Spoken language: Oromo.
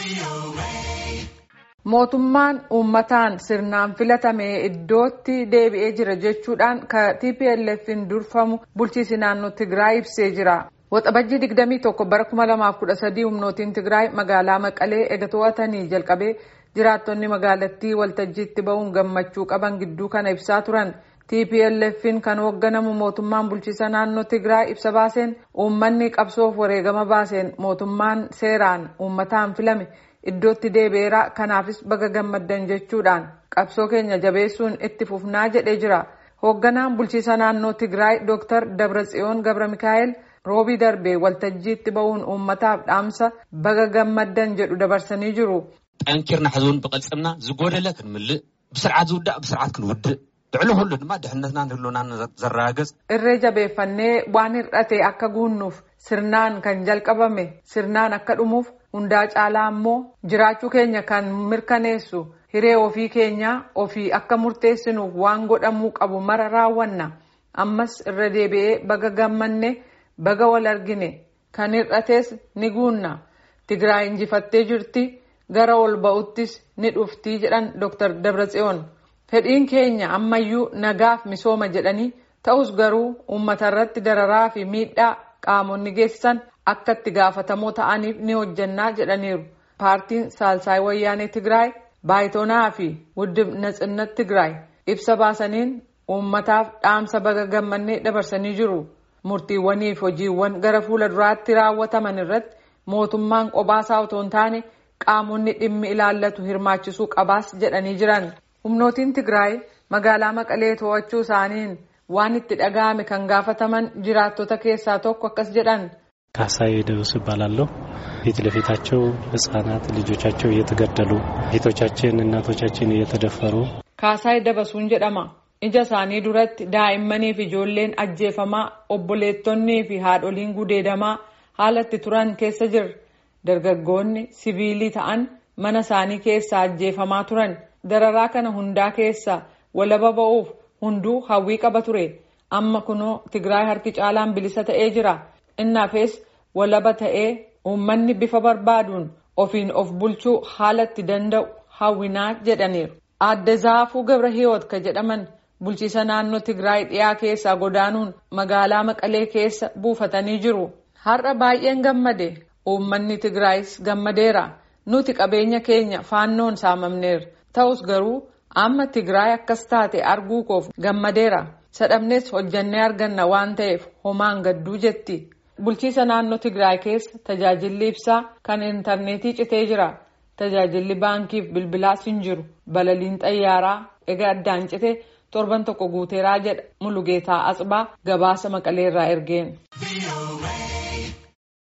Mootummaan uummataan sirnaan filatame iddootti deebi'ee jira jechuudhaan ka TPLF'n durfamu bulchiinsi naannoo Tigraay ibsee jira. Waxabajjii 21 bara 2013 humnootiin Tigraay magaalaa Maqalee ega to'atanii jalqabee jiraattonni magaalattii waltajjiitti ba'uun gammachuu qaban gidduu kana ibsaa turan. TPLF'n kan hoogganamu mootummaan bulchiinsa naannoo Tigraay ibsa baaseen uummanni qabsoof wareegama baaseen mootummaan seeraan uummataan filame iddootti deebi'eera kanaafis baga gammaddan jechuudhaan qabsoo keenya jabeessuun itti fufnaa jedhee jira. Hoogganaan bulchiinsa naannoo Tigraay Dr. Dabratsiyoon Gabra Mikaa'el roobii darbee waltajjiitti ba'uun uummataaf dhaamsa baga gammaddan jedhu dabarsanii jiru. ጠንኪርና ሕዝቡን ብቅልፅምና ዝጎደለ ክንምልእ ብስርዓት ዝውዳእ ብስርዓት ክንውድእ ልዕሊ ኩሉ ድማ ድሕነትናን ህልውናን ዘረጋግፅ Irree jabeeffannee waan hir'ate akka guunnuuf sirnaan kan jalqabame sirnaan akka dhumuuf hundaa caalaa immoo jiraachuu keenya kan mirkaneessu hiree ofii keenyaa ofii akka murteessinuuf waan godhamuu qabu mara raawwanna ammas irra deebi'ee baga gammanne baga wal argine kan hir'ates ni guunna Tigraay injifattee jirti gara ol ba'uttis ni dhuftii jedhan Dr. Dabratsiyoon. Fedhiin keenya ammayyuu nagaaf misooma jedhanii ta'us garuu uummata irratti dararaa fi miidhaa qaamonni geessisan akka itti gaafatamoo ta'aniif ni hojjannaa jedhaniiru. Paartiin Saalsaay Wayyaanee Tigraay Baayitoonaa fi Wuddib Natsinnat Tigraay ibsa baasaniin uummataaf dhaamsa baga gammannee dabarsanii jiru. Murtiiwwanii fi hojiiwwan gara fuula duraatti raawwataman irratti mootummaan qobaasaa otoo hin taane qaamonni dhimmi ilaallatu hirmaachisuu qabaas jedhanii jiran. humnootiin Tigraay magaalaa Maqalee to'achuu isaaniin waan itti dhaga'ame kan gaafataman jiraattota keessaa tokko akkas jedhan. ካሳዬ ደብስ እባላለሁ። ፊት ለፊታቸው ህጻናት ልጆቻቸው እየተገደሉ እህቶቻችን እናቶቻችን እየተደፈሩ Kaasaay Dabasuun jedhama. Ija isaanii duratti daa'immanii fi ijoolleen ajjeefamaa obboleettonnii fi haadholiin gudeedamaa haalatti turan keessa jirra. Dargaggoonni siviilii ta'an mana isaanii keessaa ajjeefamaa turan. Dararaa kana hundaa keessaa walaba ba'uuf hunduu hawwii qaba ture. Amma kunoo Tigraay harki caalaan bilisa ta'ee jira. Innaafis walaba ta'ee uummanni bifa barbaaduun ofiin of bulchuu haalatti danda'u hawwinaa jedhaniiru. Aadde Zaafuu Gabra Hiyoot ka jedhaman bulchiisa naannoo Tigraay dhiyaa keessaa godaanuun magaalaa Maqalee keessa buufatanii jiru. Har'a baay'een gammade. Uummanni Tigraayis gammadeera. Nuti qabeenya keenya faannoon saamamneera. Ta'us garuu amma Tigraay akkas taate arguu koof gammadeera. Sadhabnees hojjannee arganna waan ta'eef homaan gadduu jetti. Bulchiisa naannoo Tigraay keessa tajaajilli ibsaa kan intarneetii citee jira. Tajaajilli baankiif bilbilaas hin jiru. Balaliin xayyaaraa egaa addaan cite torban tokko guuteeraa jedha Mulugeetaa Atsibaa gabaasa Maqaleerraa ergeen.